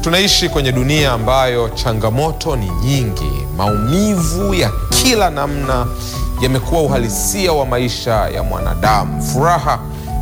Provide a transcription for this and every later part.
Tunaishi kwenye dunia ambayo changamoto ni nyingi. Maumivu ya kila namna yamekuwa uhalisia wa maisha ya mwanadamu. Furaha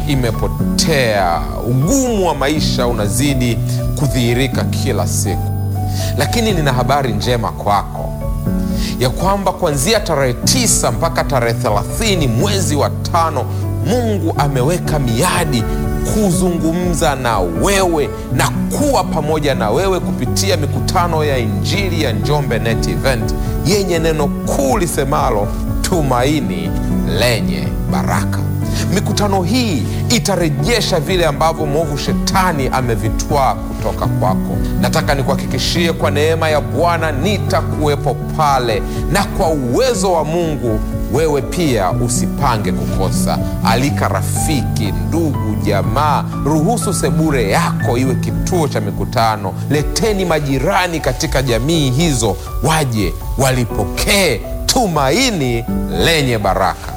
imepotea, ugumu wa maisha unazidi kudhihirika kila siku. Lakini nina habari njema kwako ya kwamba kuanzia tarehe tisa mpaka tarehe thelathini mwezi wa tano Mungu ameweka miadi kuzungumza na wewe na kuwa pamoja na wewe kupitia mikutano ya Injili ya Njombe Net Event yenye neno kuu lisemalo tumaini lenye baraka. Mikutano hii itarejesha vile ambavyo mwovu shetani amevitwaa kutoka kwako. Nataka nikuhakikishie kwa neema ya Bwana nitakuwepo pale, na kwa uwezo wa Mungu wewe pia usipange kukosa. Alika rafiki, ndugu, jamaa. Ruhusu sebure yako iwe kituo cha mikutano. Leteni majirani katika jamii hizo, waje walipokee tumaini lenye baraka.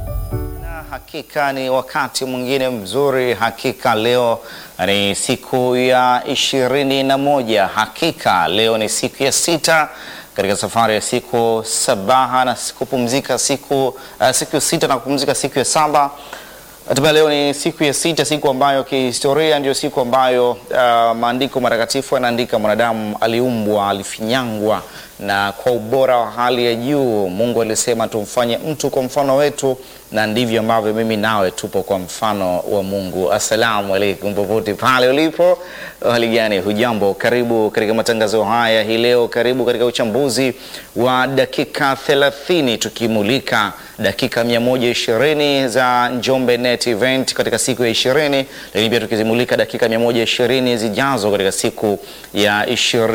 Na hakika ni wakati mwingine mzuri. Hakika leo ni siku ya ishirini na moja. Hakika leo ni siku ya sita katika safari ya siku sabaha na kupumzika siku, uh, siku sita na kupumzika siku ya saba. Hatimaye leo ni siku ya sita, siku ambayo kihistoria ndio siku ambayo uh, maandiko matakatifu yanaandika mwanadamu aliumbwa, alifinyangwa na kwa ubora wa hali ya juu. Mungu alisema tumfanye mtu kwa mfano wetu, na ndivyo ambavyo mimi nawe tupo kwa mfano wa Mungu. Assalamu alaikum, popote pale ulipo, hali gani? Hujambo? Karibu katika matangazo haya hii leo, karibu katika uchambuzi wa dakika 30 tukimulika dakika 120 za Njombe Net Event katika siku ya 20, lakini pia tukizimulika dakika 120 zijazo katika siku ya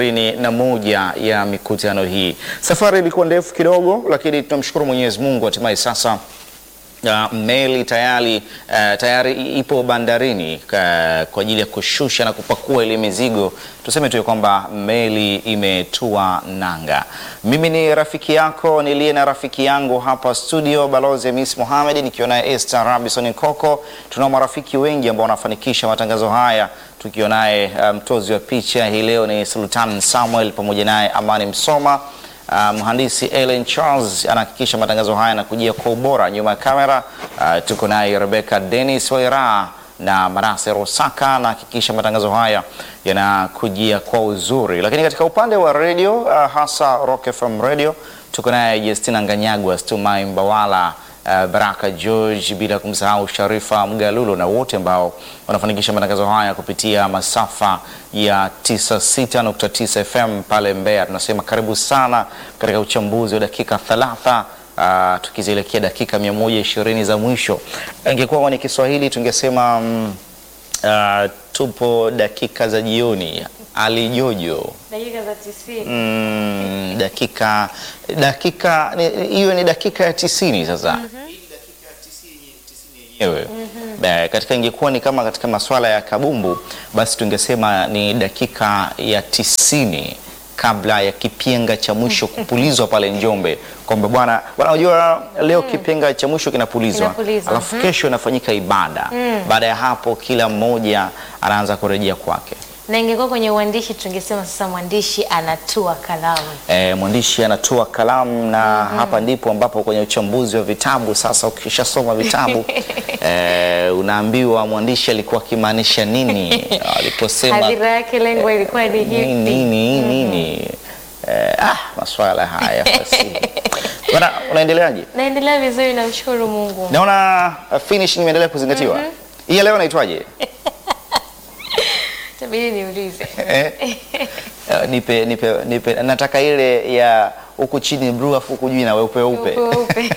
21 ya mikutano hii. Safari ilikuwa ndefu kidogo, lakini tunamshukuru Mwenyezi Mungu, hatimaye sasa Uh, meli tayari uh, tayari ipo bandarini uh, kwa ajili ya kushusha na kupakua ile mizigo. Tuseme tu kwamba meli imetua nanga. Mimi ni rafiki yako niliye na rafiki yangu hapa studio, Balozi Miss Mohamed, nikiwa naye Esther Robinson Koko. Tunao marafiki wengi ambao wanafanikisha matangazo haya, tukiwa naye mtozi um, wa picha hii leo ni Sultan Samuel, pamoja naye Amani Msoma. Uh, mhandisi Ellen Charles anahakikisha matangazo haya yanakujia kwa ubora. Nyuma ya kamera uh, tuko naye Rebecca Dennis Waira na Marase Rosaka anahakikisha matangazo haya yanakujia kwa uzuri, lakini katika upande wa radio uh, hasa Rock FM radio tuko naye Justina Nganyagwa, Stumai Mbawala Uh, Baraka George bila kumsahau Sharifa Mgalulo na wote ambao wanafanikisha matangazo haya kupitia masafa ya 96.9 FM pale Mbeya. Tunasema karibu sana katika uchambuzi wa dakika 30 uh, tukizielekea dakika 120 za mwisho. Ingekuwa kwenye Kiswahili tungesema um, uh, tupo dakika za jioni ali Jojo dakika za tisini. mm, dakika dakika hiyo ni dakika ya tisini sasa yenyewe mm-hmm. Katika ingekuwa ni kama katika masuala ya kabumbu, basi tungesema ni dakika ya tisini kabla ya kipenga cha mwisho kupulizwa pale Njombe, kwamba bwana bwana, unajua leo mm. kipenga cha mwisho kinapulizwa, Kinapulizwa, alafu mhm. kesho inafanyika ibada Mm. baada ya hapo kila mmoja anaanza kurejea kwake. Na ingekuwa kwenye uandishi tungesema sasa mwandishi anatua kalamu. E, mwandishi anatoa kalamu na hapa ndipo ambapo kwenye uchambuzi wa vitabu sasa, ukishasoma vitabu e, unaambiwa mwandishi alikuwa akimaanisha nini aliposema Hadhira yake lengo ilikuwa ni nini hivi. nini nini. E, ah, maswala haya basi. Bwana, unaendeleaje? Naendelea vizuri, namshukuru Mungu. Naona uh, finish imeendelea kuzingatiwa. Hii ya leo inaitwaje? Tabidi niulize. Eh? Eh, nipe, nipe, nipe. Nataka ile ya huku chini blue afu huku juu na weupe weupe. Weupe.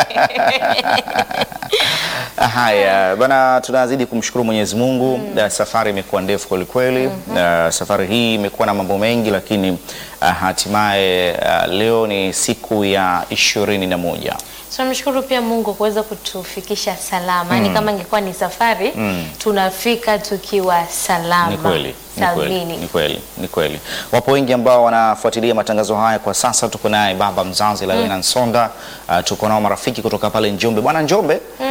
Haya bana, tunazidi kumshukuru Mwenyezi Mungu. Na Safari imekuwa ndefu kwelikweli. Na Safari hii imekuwa na mambo mengi, lakini uh, hatimaye uh, leo ni siku ya ishirini na moja. Tunamshukuru pia Mungu kuweza kutufikisha salama. Yaani kama ingekuwa ni safari tunafika tukiwa salama. Ni kweli, ni kweli, Salmini. ni kweli, ni kweli. Wapo wengi ambao wanafuatilia matangazo haya kwa sasa. Tuko naye baba mzazi Lawena Nsonda, uh, tuko nao marafiki kutoka pale Njombe. Bwana Njombe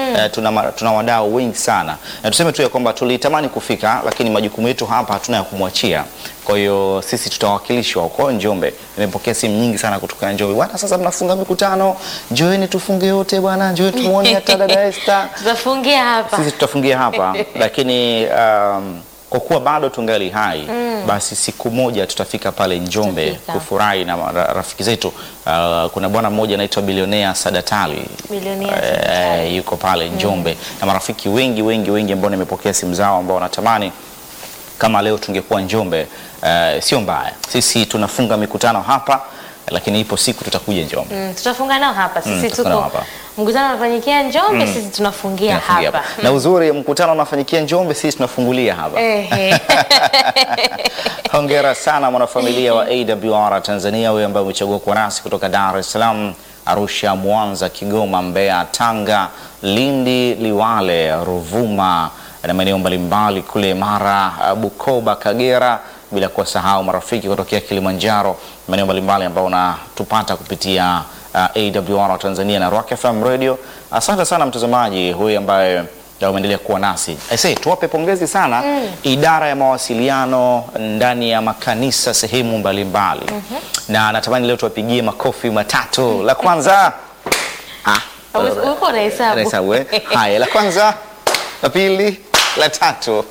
eh, tuna, ma- tuna wadau wengi sana na tuseme tu ya kwamba tulitamani kufika, lakini majukumu yetu hapa hatuna ya kumwachia. Kwa hiyo sisi tutawakilishwa huko Njombe. Nimepokea simu nyingi sana kutoka Njombe, bwana, sasa mnafunga mikutano, njoeni tufunge yote bwana, njoeni tumuone hata dada Esther Tutafungia hapa. sisi tutafungia hapa lakini um, kwa kuwa bado tungali hai basi siku moja tutafika pale Njombe Tutafika. kufurahi na mara- rafiki zetu. Uh, kuna bwana mmoja anaitwa bilionea Sadatali Bilionea Eh, Sadatali. yuko pale Njombe na marafiki wengi wengi wengi ambao nimepokea simu zao ambao wanatamani kama leo tungekuwa Njombe. Uh, sio mbaya, sisi tunafunga mikutano hapa, lakini ipo siku tutakuja Njombe. Mm, tutafunga nao hapa Mm, sisi tutafunga nao tuko hapa. mkutano unafanyikia Njombe, sisi tunafungia Tunafungia hapa. hapa. Na uzuri mkutano unafanyikia Njombe, sisi tunafungulia hapa. Ehe. Hongera sana mwanafamilia wa AWR Tanzania, wewe ambaye umechagua kuwa nasi kutoka Dar es Salaam, Arusha, Mwanza, Kigoma, Mbeya, Tanga, Lindi, Liwale, Ruvuma na maeneo mbalimbali kule Mara, Bukoba, Kagera, bila kuwasahau marafiki kutokea Kilimanjaro, maeneo mbalimbali ambao unatupata kupitia uh, AWR Tanzania na Rock FM Radio. Asante sana mtazamaji huyu ambaye na umeendelea kuwa nasi. I say, tuwape pongezi sana idara ya mawasiliano ndani ya makanisa sehemu mbalimbali na natamani leo tuwapigie makofi matatu. La kwanza ah, Uko unahesabu. Nahesabu, eh? Haya, la kwanza, la pili, la tatu.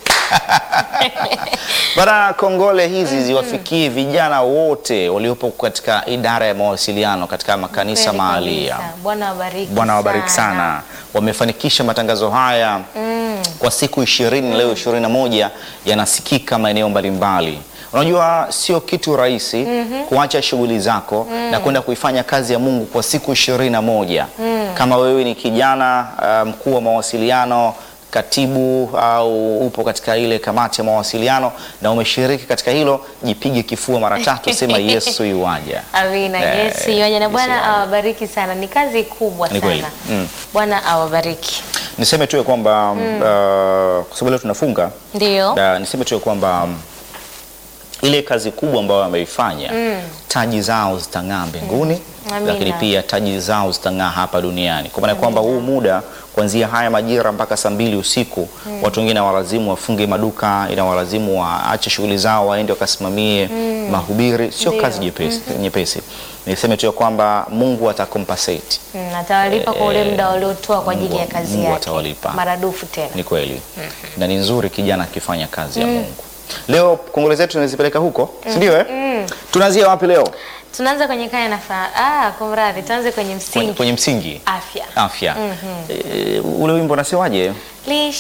Bana, kongole hizi ziwafikie vijana wote waliopo katika idara ya mawasiliano katika makanisa Kweli mahalia. kabisa. Bwana wabariki. Bwana wabariki sana. Wamefanikisha matangazo haya kwa siku ishirini, leo ishirini na moja yanasikika maeneo mbalimbali. Unajua sio kitu rahisi kuacha shughuli zako na kwenda kuifanya kazi ya Mungu kwa siku ishirini na moja. Kama wewe ni kijana uh, mkuu wa mawasiliano katibu au upo katika ile kamati ya mawasiliano na umeshiriki katika hilo, jipige kifua mara tatu, sema Yesu yuwaja. Amina. Eh, Yes, yonya na Yesu Bwana yuwaja. awabariki sana. Ni kazi kubwa Ni kweli. sana. Mm. Bwana awabariki. Niseme tu ya kwamba uh, kwa sababu leo tunafunga Ndio. Na niseme tu ya kwamba mm, ile kazi kubwa ambayo wameifanya taji zao zitang'aa mbinguni Amina. lakini pia taji zao zitang'aa hapa duniani, kwa maana ya kwamba huu muda kuanzia haya majira mpaka saa mbili usiku watu wengine walazimu wafunge maduka, inawalazimu waache shughuli zao waende wakasimamie mahubiri. Sio Ndio. kazi nyepesi, nyepesi. Niseme tu ya kwamba Mungu atakompensate Mm, atawalipa kwa ule muda waliotoa kwa ajili Mungu- ya kazi Mungu yake. atawalipa. Maradufu tena. ni kweli na ni nzuri kijana akifanya kazi ya Mungu. Leo kongole zetu tunazipeleka huko, si ndio? Eh, tunaanzia wapi leo? Tunaanza kwenye kaya na fa... Ah, kumradhi, tuanze kwenye Kwenye, msingi kwenye msingi afya. afya. Eh, ule wimbo unasemaje? Lishe